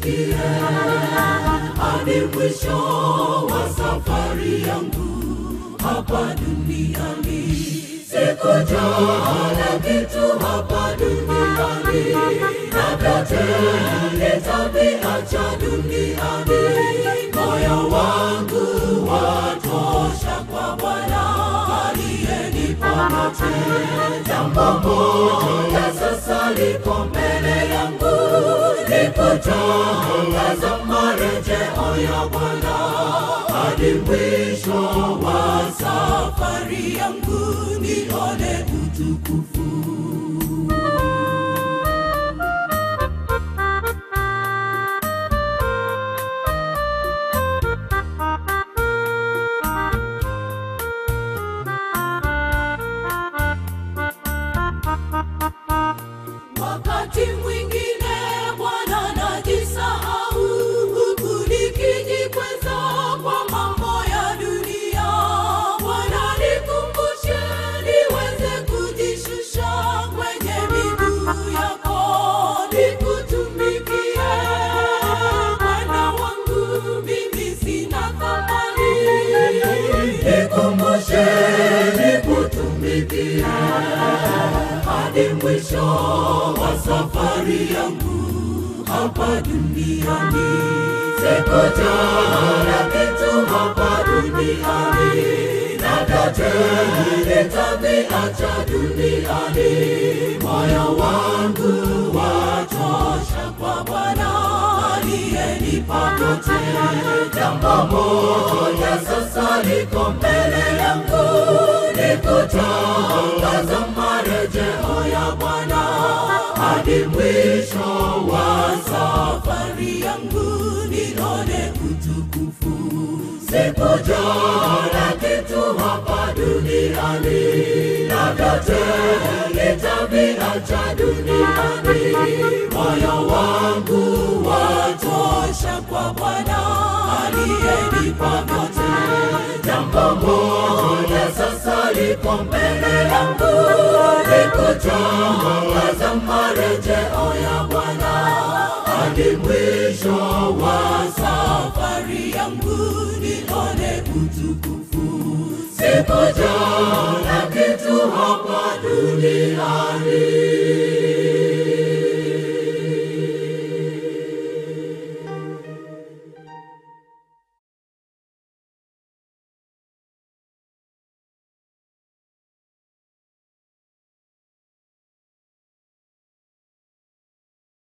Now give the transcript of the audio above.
nitumikie hadi mwisho wa safari yangu hapa duniani. Sikujua na kitu hapa duniani, na vyote nitaviacha duniani. Moyo wangu watosha kwa Bwana aliyenipa yote. Jambo moja sasa liko mbele yangu, ni kutangaza marejeo ya Bwana hadi mwisho wa safari yangu, nione utukufu. Wakati mwingine Bwana najisahau, huku nikijikweza kwa mambo ya dunia. Bwana nikumbushe niweze kujishusha kwenye miguu yako, nikutumikie Bwana wangu, mimi sina thamani. Nikumbushe nikutumikie hadi mwisho wa safari yangu hapa duniani. Sikujua kitu hapa duniani, na vyote nitaviacha duniani. Moyo wangu watosha kwa Bwana aliyenipa vyote. Jambo moja sasa liko mbele yangu, ni kutangaza marejeo ya Bwana hadi mwisho wa safari yangu, nione utukufu. Sikujua kitu hapa duniani, na vyote nitaviacha duniani. Moyo wangu watosha kwa Bwana aliyenipa vyote. Jambo moja sasa liko mbele yangu, ni kutangaza marejeo ya Bwana hadi mwisho wa safari yangu, nione utukufu. Sikujua